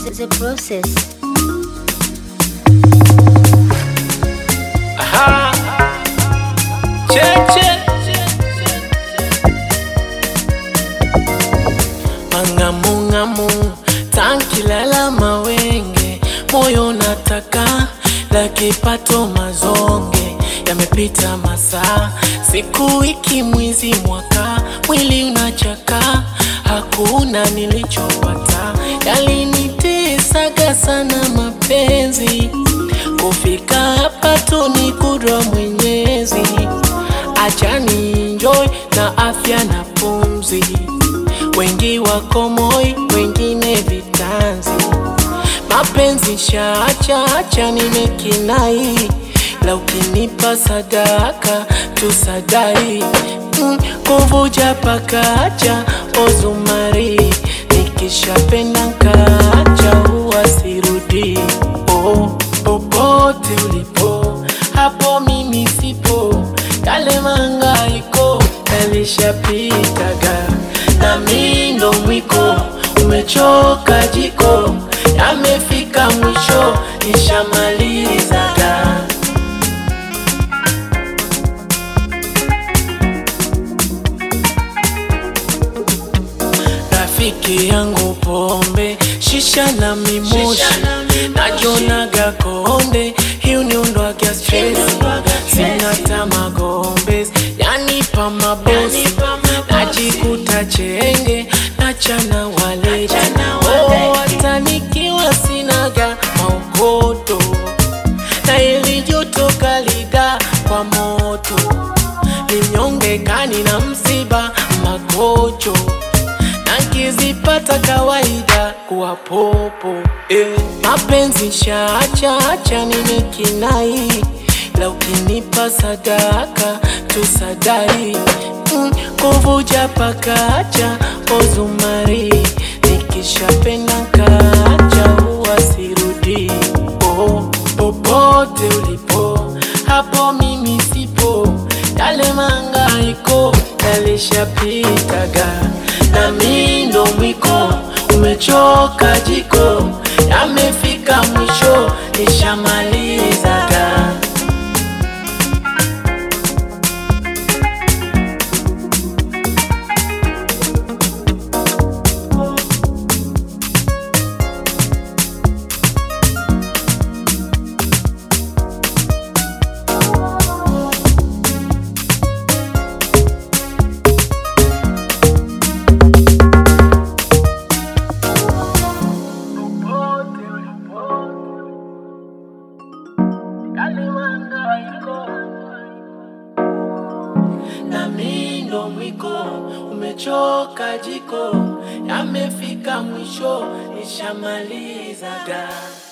the process. Aha. Cheche. Mangamungamu tankilala mawenge, moyo nataka la kipato mazonge, yamepita masaa, siku, wiki, mwezi, mwaka, mwili unachaka, hakuna nilichopata, yalinitesaga sana mapenzi, kufika hapa tu ni kudra Mwenyezi, acha ni enjoy na afya na pumzi wengi wako moi, wengine vitanzi. Mapenzi shaacha acha nimekinai, la ukinipa sadaka tusadai mm, kuvuja pakacha ozumari, nikishapenda nkaacha huwa sirudi. Oh, popote ulipo hapo mimi sipo, yale mangaiko yalishapitaga na mi ndo mwiko, umechoka jiko, yamefika mwisho, nishamalizaga. Rafiki yangu pombe, shisha na mimoshi, najonaga konde, hii uniondwaga stress, sina tamagombe, yanipa mabosi, najikuta chenge, nachana waleja, oh, hata nikiwa sinaga maukoto, na ili joto kaliga kwa moto, linyonge kani na msiba magojo nakizipata kawaida kuwa popo eh. Mapenzi shaacha acha nimekinai, la ukinipa sadaka tusadai mm, kuvuja pakacha ozumari, nikishapenda nkaacha huwa sirudi. Oh, popote ulipo hapo mimi sipo, yale mangaiko yalishapitaga na mi ndo mwiko, umechoka jiko, yamefika mwisho, nishamalizaga. na mi ndo mwiko, umechoka jiko, yamefika mwisho, nishamalizaga.